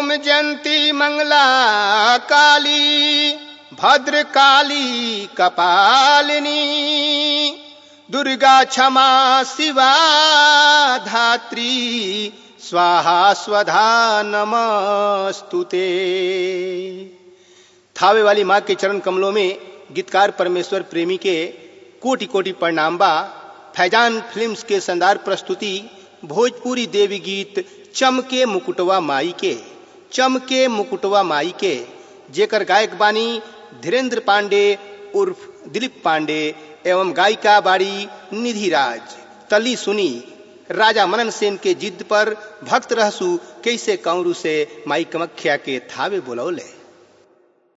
ओम जयंती मंगला काली भद्र काली कपालिनी दुर्गा क्षमा शिवा धात्री स्वाहा स्वधा नमस्तुते थावे वाली माँ के चरण कमलों में गीतकार परमेश्वर प्रेमी के कोटि कोटि प्रणाम बा फैजान फिल्म्स के शानदार प्रस्तुति भोजपुरी देवी गीत चमके मुकुटवा माई के चमके मुकुटवा माई के जेकर गायक बानी धीरेन्द्र पांडे उर्फ दिलीप पांडे एवं गायिका बाड़ी निधि राज तली सुनी राजा मनन सेन के जिद पर भक्त रहसु कैसे कौरू से माई कमख्या के थावे बोलौले